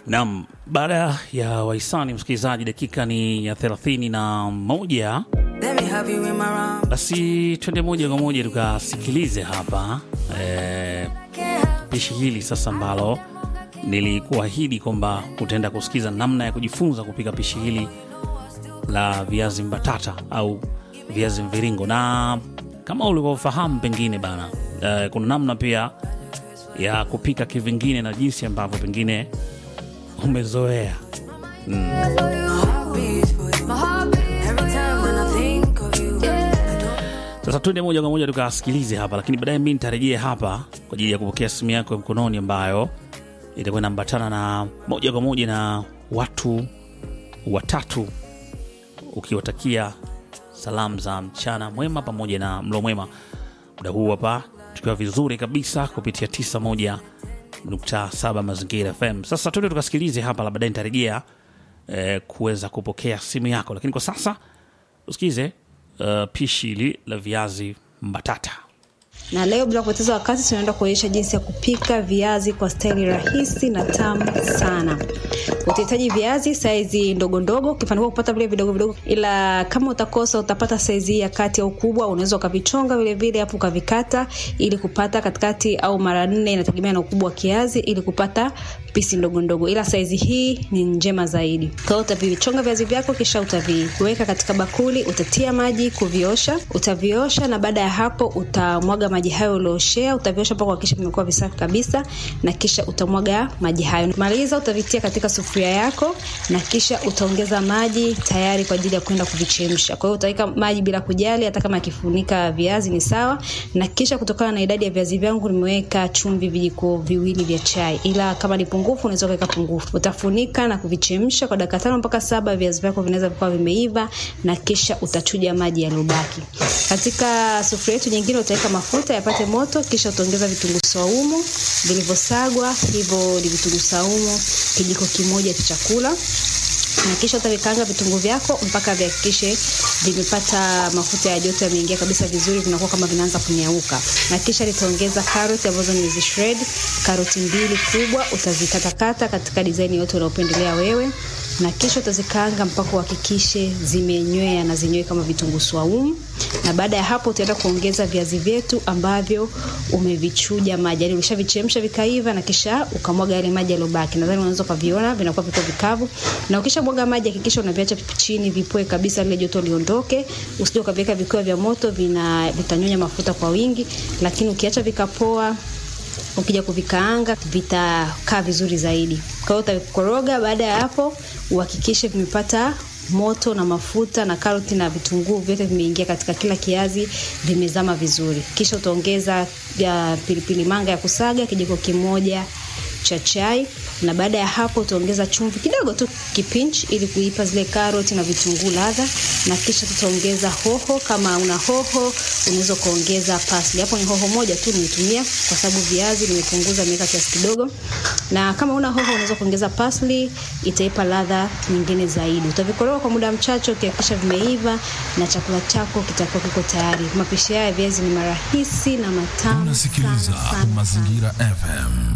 Naam, baada ya wahisani msikilizaji, dakika ni ya thelathini na moja. Let me have you in my round. Basi twende moja kwa moja tukasikilize hapa eh, pishi hili sasa ambalo nilikuahidi kwamba utaenda kusikiza namna ya kujifunza kupika pishi hili la viazi mbatata au viazi mviringo, na kama ulivyofahamu pengine bana eh, kuna namna pia ya kupika kivingine na jinsi ambavyo pengine umezoea. My heart beats for you. Every time when I think of you. I don't Sasa tuende moja kwa moja tukasikilize hapa, lakini baadaye mi nitarejea hapa kwa ajili ya kupokea simu yako ya mkononi ambayo itakuwa inaambatana na moja kwa moja na watu watatu, ukiwatakia salamu za mchana mwema pamoja na mlo mwema. Muda huu hapa tukiwa vizuri kabisa kupitia 91.7 Mazingira FM. Sasa tuende tukasikilize hapa, la baadaye nitarejea eh, kuweza kupokea simu yako, lakini kwa sasa usikize uh, pishi hili la viazi mbatata. na leo bila kupoteza wakati tunaenda kuonyesha jinsi ya kupika viazi kwa staili rahisi na tamu sana utahitaji viazi saizi ndogo ndogo ukifanikiwa kupata vile vidogo vidogo ila kama utakosa utapata saizi ya kati au kubwa unaweza ukavichonga vile vile hapo ukavikata ili kupata katikati au mara nne inategemea na ukubwa wa kiazi ili kupata pisi ndogo ndogo ila saizi hii ni njema zaidi kwa hiyo utavichonga viazi vyako kisha utaviweka katika bakuli utatia maji kuviosha utaviosha na baada ya hapo utamwaga maji hayo ulioshea utaviosha mpaka kuhakikisha vimekuwa visafi kabisa na kisha utamwaga maji hayo maliza utavitia katika sufuria yako na kisha utaongeza maji tayari kwa ajili ya kwenda kuvichemsha kwa hiyo utaweka maji bila kujali hata kama akifunika viazi ni sawa na kisha kutokana na idadi ya viazi vyangu nimeweka chumvi vijiko viwili vya chai ila kama ni pungufu unaweza kuweka pungufu utafunika na kuvichemsha kwa dakika tano mpaka saba viazi vyako vinaweza vikawa vimeiva na kisha utachuja maji yaliyobaki katika sufuria yetu nyingine utaweka mafuta yapate moto kisha utaongeza vitunguu saumu vilivyosagwa hivyo ni vitunguu saumu kijiko kimoja cha chakula na kisha utavikaanga vitunguu vyako mpaka vihakikishe vimepata mafuta ya joto yameingia kabisa vizuri vinakuwa kama vinaanza kunyauka na kisha nitaongeza karoti ambazo nimezishred karoti mbili kubwa utazikatakata katika dizaini yote unaopendelea wewe na kisha utazikaanga mpaka uhakikishe zimenywea na zenyewe kama vitunguu swaumu na baada ya hapo utaenda kuongeza viazi vyetu ambavyo umevichuja maji yani ulishavichemsha vikaiva na kisha ukamwaga yale maji yaliyobaki nadhani unaweza ukaviona vinakuwa viko vikavu na ukisha mwaga maji hakikisha unaviacha chini vipoe kabisa lile joto liondoke usije ukaviweka vikiwa vya moto vina vitanyonya mafuta kwa wingi lakini ukiacha vikapoa ukija kuvikaanga vitakaa vizuri zaidi kwa hiyo utavikoroga baada ya hapo uhakikishe vimepata moto na mafuta na karoti na vitunguu vyote vimeingia katika kila kiazi vimezama vizuri kisha utaongeza ya pilipili manga ya kusaga kijiko kimoja cha chai na baada ya hapo utaongeza chumvi kidogo tu kipinch ili kuipa zile karoti na vitunguu ladha na kisha tutaongeza hoho kama una hoho unaweza ukaongeza pasli hapo ni hoho moja tu nimetumia kwa sababu viazi nimepunguza nimeweka kiasi kidogo na kama una hoho unaweza kuongeza pasli itaipa ladha nyingine zaidi utavikoroga kwa muda mchache ukihakikisha vimeiva na chakula chako kitakuwa kiko tayari mapishi haya ya viazi ni marahisi na matamu unasikiliza sana, sana, sana. mazingira fm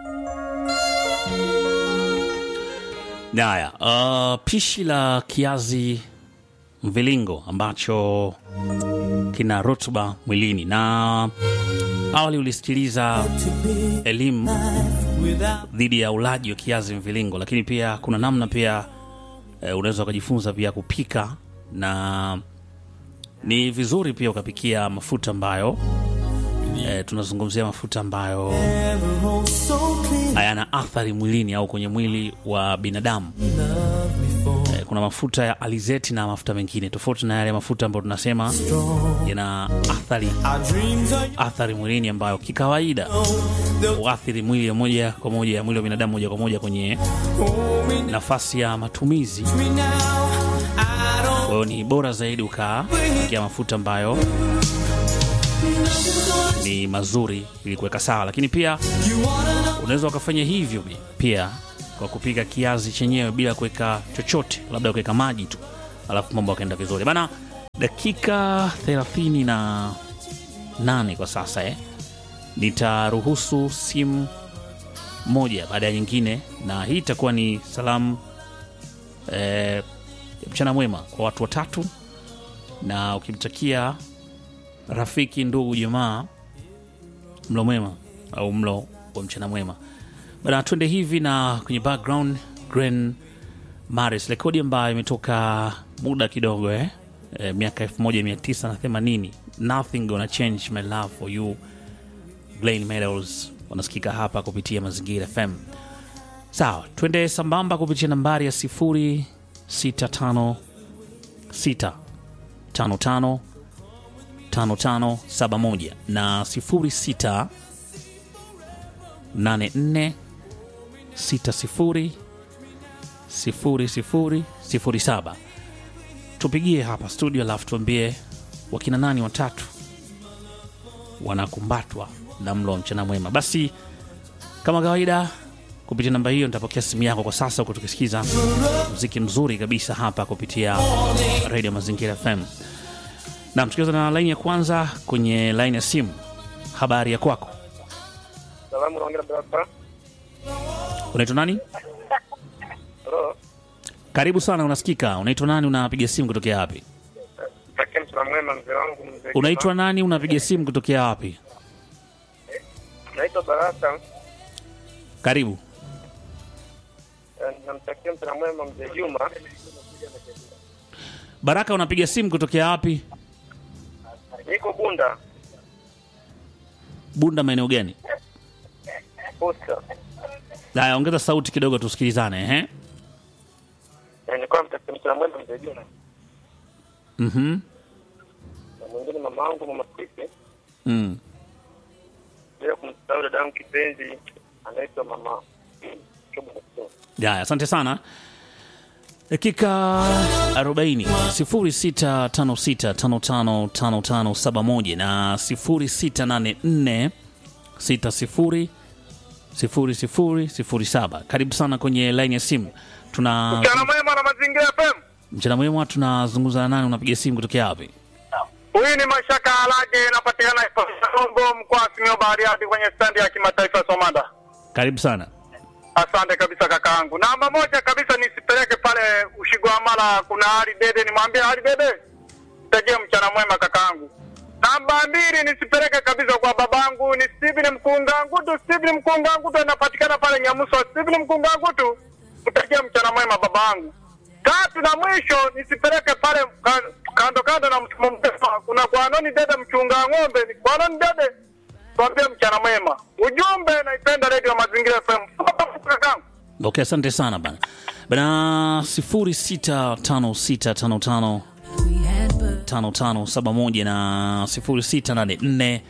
Haya, uh, pishi la kiazi mviringo ambacho kina rutuba mwilini, na awali ulisikiliza elimu dhidi ya ulaji wa kiazi mviringo, lakini pia kuna namna pia eh, unaweza ukajifunza pia kupika, na ni vizuri pia ukapikia mafuta ambayo eh, tunazungumzia mafuta ambayo hayana athari mwilini au kwenye mwili wa binadamu. Eh, kuna mafuta ya alizeti na mafuta mengine tofauti na yale mafuta ambayo tunasema yana athari athari mwilini ambayo kikawaida huathiri mwili ya moja kwa moja ya mwili wa binadamu moja kwa moja kwenye nafasi ya matumizi. Kwa hiyo ni bora zaidi ukapikia mafuta ambayo ni mazuri ili kuweka sawa, lakini pia unaweza ukafanya hivyo pia kwa kupika kiazi chenyewe bila kuweka chochote, labda kuweka maji tu, alafu mambo akaenda vizuri bana. Dakika thelathini na nane kwa sasa eh. Nitaruhusu simu moja baada ya nyingine, na hii itakuwa ni salamu eh, mchana mwema kwa watu watatu, na ukimtakia rafiki, ndugu, jamaa mlo mwema au mlo wa mchana mwema bana. Twende hivi na kwenye background Gren Maris, rekodi ambayo imetoka muda kidogo eh? Eh, miaka 1980 nothing gonna change my love for you. Glenn Meadows wanasikika hapa kupitia Mazingira FM. Sawa, twende sambamba kupitia nambari ya 0656 55 5571 na 06 84 60 00 07. Tupigie hapa studio, alafu tuambie wakina nani watatu wanakumbatwa na mlo wa mchana mwema. Basi kama kawaida, kupitia namba hiyo nitapokea simu yako kwa sasa, huku tukisikiza mziki mzuri kabisa hapa kupitia Radio Mazingira FM. Na tukianza na laini ya kwanza kwenye laini ya simu. Habari ya kwako, Salamu naongea barabara. unaitwa nani? Hello. Karibu sana, unasikika. Unaitwa nani? Unapiga simu kutokea wapi? Takia mchana mwema mzee wangu mzee. Unaitwa nani? Unapiga simu kutokea wapi? Naitwa Baraka. Karibu. Eh, Namtakia mchana mwema mzee Juma. Baraka, unapiga simu kutokea wapi? Niko Bunda. Bunda, maeneo gani? Posta. Haya, ongeza sauti kidogo tusikilizane. Ehe. Eh, Nilikuwa namtakia mchana mwema mzee Juma. Mhm. Na mwingine mama wangu mama Sisi. Mm. Bila kumsahau dada yangu kipenzi anaitwa mama. Chobo Mkuu. Haya, asante sana. Dakika 40 0656555571 na 0684 60 0007. Karibu sana kwenye line ya simu. Tuna Mchana mwema na mazingira FM. mchana mwema, tunazungumza na nani? Unapiga simu kutokea wapi? Huyu ni Mashaka Alage inapatikana Ipongo mkoa wa Simiyu Bariadi kwenye standi ya kimataifa Somanda. Karibu sana. Asante kabisa kakaangu. Namba moja kabisa nisipeleke pale Ushigwamala, kuna Ali Dede, nimwambie Ali Dede tegea mchana mwema kakaangu. Namba mbili nisipeleke kabisa kwa babangu ni Steven Mkungangutu. Steven Mkungangutu anapatikana pale Nyamuso. Steven Mkungangutu, utegea mchana mwema babangu. Tatu na mwisho nisipeleke pale ka- kando kando na mfumo mrefu. Kuna Kwanoni Dede mchunga ng'ombe, ni Kwanoni Dede tuambie mchana mwema. Ujumbe naipenda Radio Mazingira FM. Kakaangu. Okay, asante sana bana bana 065655 5571 na 0684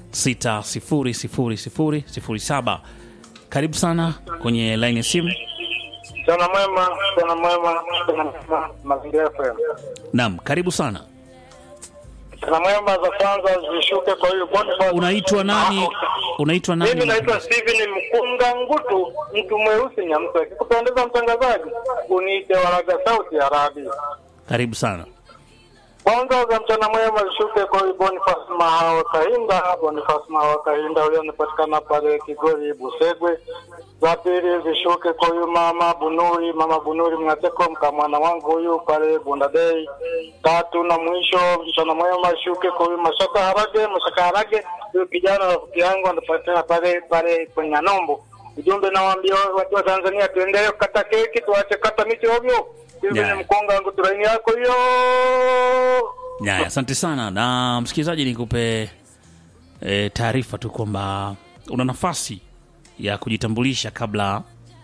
600007. Karibu sana kwenye line ya simu. Mchana mwema, mchana mwema, mchana mwema, Mazingira FM. Naam, karibu sana. Mchana mwema za kwanza zishuke kwa hiyo Boniface. Unaitwa nani? Unaitwa nani? Mimi naitwa Steven Mkunga Ngutu, mtu mweusi Nyamsa. Kikupendeza mtangazaji, uniite Waraga Sauti ya Arabi. Karibu sana. Kwanza za mchana mwema zishuke kwa huyu Boniface Mahao Kahinda. Boniface Mahao Kahinda huyo anapatikana pale Kigori Busegwe. Za pili zishuke kwa huyu mama Bunuri, mama Bunuri Mngateko, mkamwana wangu huyu pale Bundadei. Tatu na mwisho mchana mwema ishuke kwa huyu Mashaka Harage, Mashaka Harage huyu kijana rafiki yangu anapatikana pale pale kwenye Nombo. Ujumbe nawaambia watu wa Tanzania tuendelee kukata keki, tuache kata miti ovyo. Hivi Yeah. ni mkonga wangu turaini yako hiyo. Yaya, asante sana na msikilizaji, nikupe e, taarifa tu kwamba una nafasi ya kujitambulisha kabla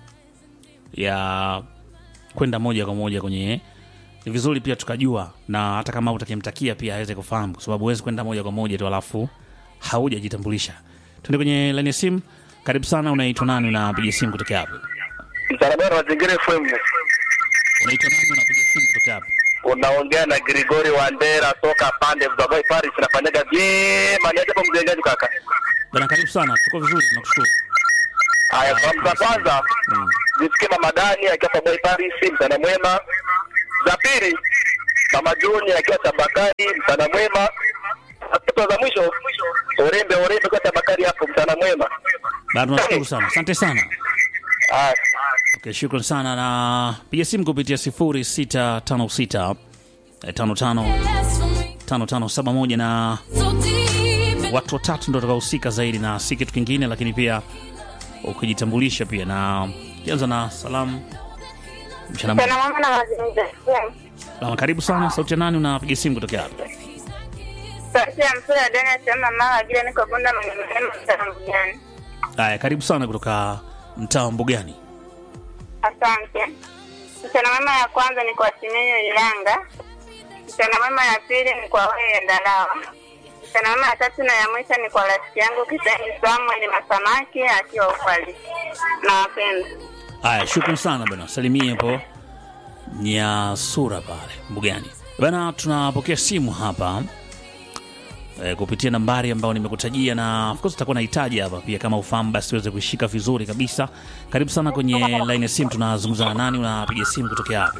ya kwenda moja kwa moja kwenye. Ni vizuri pia tukajua, na hata kama utakimtakia pia aweze kufahamu, kwa sababu huwezi kwenda moja kwa moja tu alafu haujajitambulisha. Tuende kwenye laini ya simu. Karibu sana, unaitwa nani? Unapiga simu kutokea wapi? Msalabara Mazingira FM. Unaitwa nani? Unapiga simu kutokea wapi? Unaongea na Grigori Wandera toka pande za Babai Paris nafanyaga vyema. Niache hapo mjengaji kaka. Bana, karibu sana, tuko vizuri, tunakushukuru. Haya, salamu za kwanza Mm. zisikie mama Dani akiwa Babai Paris, mchana mwema. Za pili mama Joni akiwa Tabakari, mchana mwema. Hatua za mwisho urembe urembe kwa Bakari hapo mchana mwema. Bado tunashukuru sana, asante sana. Ah, Okay, shukran sana na piga simu kupitia 0656 eh, 55 5571 na watu watatu ndo watakaohusika zaidi na si kitu kingine, lakini pia ukijitambulisha pia na kianza na salamu mchana mwema. Sana mama na mazingira. Salama, karibu sana. Sauti ya nani? Unapiga simu kutokea hapa? Sauti ya mpira dani asema mama vile niko bunda mwenye mrema mtana mjani. Haya, karibu sana kutoka mtaa wa Mbugani. Asante. Mchana mwema ya kwanza ni kwa Simenyo Ilanga. Mchana mwema ya pili ni kwa wewe Ndalawa. Mchana mwema ya tatu na ya mwisho ni kwa rafiki yangu Kisani Samuel Masamaki akiwa Ukwali. Nawapenda. Haya, shukran sana bwana, salimie hapo Nyasura pale Mbugani bana. Tunapokea simu hapa e, kupitia nambari ambayo nimekutajia, na of course utakuwa nahitaji hapa pia, kama ufahamu basi uweze kuishika vizuri kabisa. Karibu sana kwenye line ya simu. Tunazungumza na nani? Unapiga simu kutokea wapi?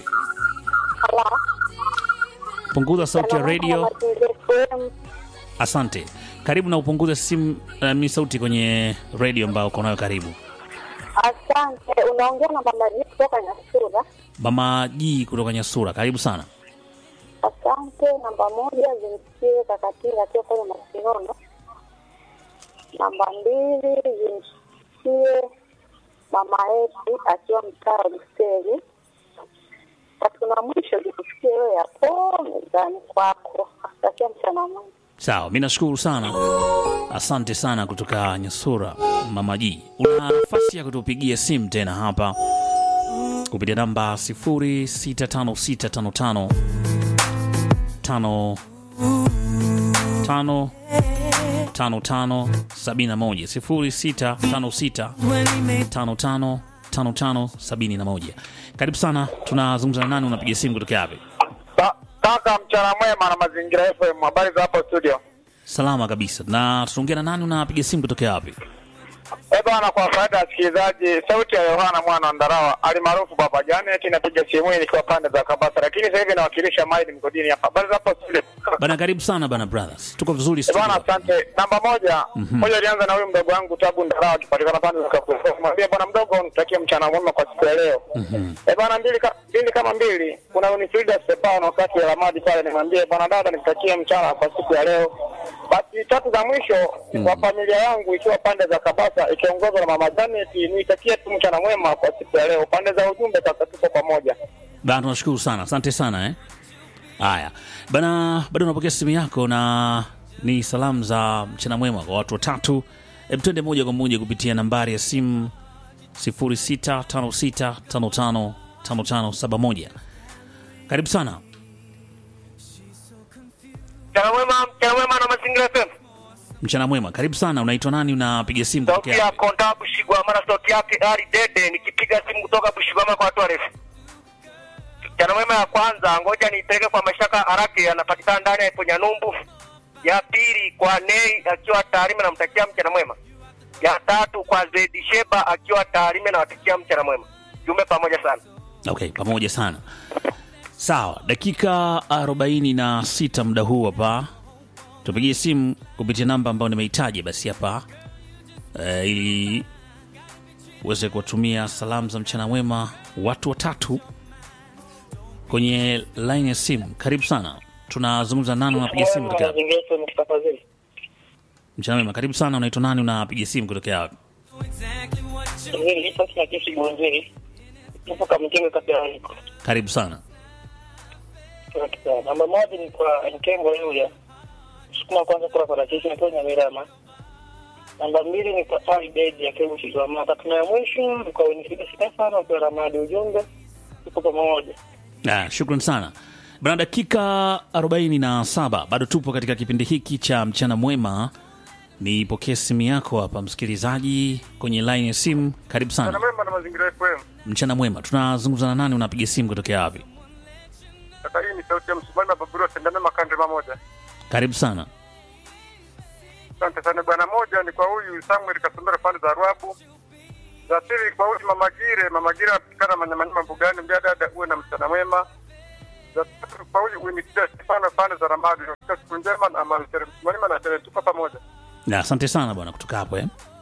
Punguza sauti ya radio. Asante, karibu na upunguze simu uh, mi sauti kwenye radio ambayo uko nayo karibu. Asante. Unaongea na mama Jii kutoka Nyasura. Mama Ji kutoka Nyasura, karibu sana. Asante. Namba moja zimsikie Kakatinga akiwa pale Masinono. Namba mbili zimsikie mama yetu akiwa mtaa wa Buseri. Tatu na mwisho zikusikie wewe hapo mezani kwako. Asante, mchana mwema. Sawa, mi nashukuru sana, asante sana kutoka Nyasura, Mama Ji. Una nafasi ya kutupigia simu tena hapa kupitia namba 065655 tano tano tano tano sabini na moja sifuri sita tano sita tano tano tano tano sabini na moja. Karibu sana, tunazungumza na nani? Unapiga simu kutokea wapi? Ka- Kaka, mchana mwema na mazingira FM. Habari za hapo studio? Salama kabisa. Na tunaongea na nani? Unapiga simu kutokea wapi? Eh bwana, kwa faida ya wasikilizaji, sauti ya Yohana mwana wa Ndarawa alimaarufu Baba Janet, napiga simu hii nikiwa pande za Kabasa, lakini sasa hivi nawakilisha Maili mgodini hapa. Habari za hapo studio? Bana, karibu sana bana brothers, tuko vizuri Eh bwana, studio. asante. Namba moja moja, alianza na huyu mdogo wangu Tabu Ndarawa akipatikana pande za Kabasa. Mwambie bwana mdogo, nitakie mchana mwema kwa siku ya leo. Eh bwana, mbili ka, mbili kama mbili, kuna Unifrida Stefano wakati ya Ramadi pale, nimwambie bwana dada, nitakie mchana kwa siku ya leo. Basi tatu za mwisho kwa familia yangu ikiwa pande za Kabasa ikiongozwa na mama Janet, niitakie tu mchana mwema kwa siku ya leo. Pande za ujumbe sasa tuko pamoja. Bana, tunashukuru sana, asante sana eh. Haya bana, bado unapokea simu yako na ni salamu za mchana mwema kwa watu watatu. Hebu twende moja kwa moja kupitia nambari ya simu 0656555571. Karibu sana. mchana mwema, mchana mwema na mazingira FM. Mchana mwema, karibu sana. Unaitwa nani? Unapiga simu Sauti kutokea ya wapi? Konda Bushigwama na sauti yake Ali Dede, nikipiga simu kutoka Bushigwama kwa watu warefu. Mchana mwema ya kwanza, ngoja niipeleke kwa Mashaka Haraki, anapatikana ndani ya Iponyanyumbu. Ya pili kwa Nei akiwa Tarime, namtakia mchana mwema. Ya tatu kwa Zedi Sheba akiwa Tarime, nawatakia mchana mwema. Jumbe pamoja sana. Okay, pamoja sana. Sawa, dakika 46 muda huu hapa, tupigie simu kupitia namba ambayo nimeitaja basi hapa eh, ili uweze kuwatumia salamu za mchana mwema watu watatu kwenye line ya simu. Karibu sana, tunazungumza nani? Unapiga simu kutokea wapi? Mchana mwema, karibu sana. Unaitwa nani? Unapiga simu kutokea wapi? Karibu sana. Namba moja ni kwa Nkengo Yuya, sukuma kwanza kula parachichi na Kenya Mirama. Namba mbili ni kwa Ali Bedi akiwa Mshizwama. Tatu na ya mwisho ni kwa Winifrida Stefano akiwa Ramadi. Ujumbe tuko pamoja. Ah, shukran sana bana. Dakika 47 bado tupo katika kipindi hiki cha mchana mwema. Nipokee simu yako hapa, msikilizaji kwenye line ya simu. Karibu sana. mwema na mazingira FM. Mchana mwema, tunazungumza na nani? Unapiga simu kutokea wapi? Sasa hii ni sauti ya msumari na baburu tendana makande mamoja. Karibu sana. Asante sana bwana. Moja ni kwa huyu Samuel Kasondera pande za Ruabu. Za pili kwa huyu Mama Gire, Mama Gire apatikana manyamanyama mbugani, mbia dada uwe na mchana mwema. za tatu kwa huyu Winifrida Stefano pande za Ramadi. Siku njema na amani tele. Mwalimu na tele tuko pamoja. Na asante sana bwana kutoka hapo eh.